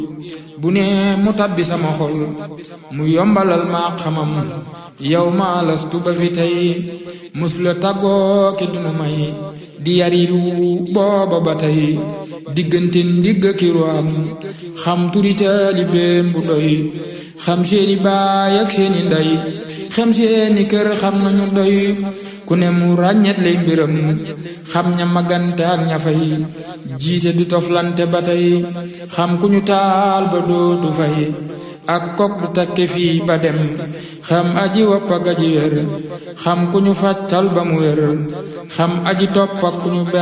bu ne mu tabbi sama xol mu yombalal ma xamam yow ma lastu ba fi tey musula tàggoo ki dunu may di yariru booba ba tey diggante ndigg ki ruwaam xam turi taalibeem bu doy xam seeni baay ak seeni ndey xam seeni kër xam nañu doy ku ne mu ràññet lay mbiram xam ña magante ak ña fay jiite du toflante ba tey xam ku ñu taal ba dootu fay ak kok du takke fii ba dem xam aji wopp ak aji wér xam ku ñu fàccal ba mu wér xam aji topp ak ku ñu ber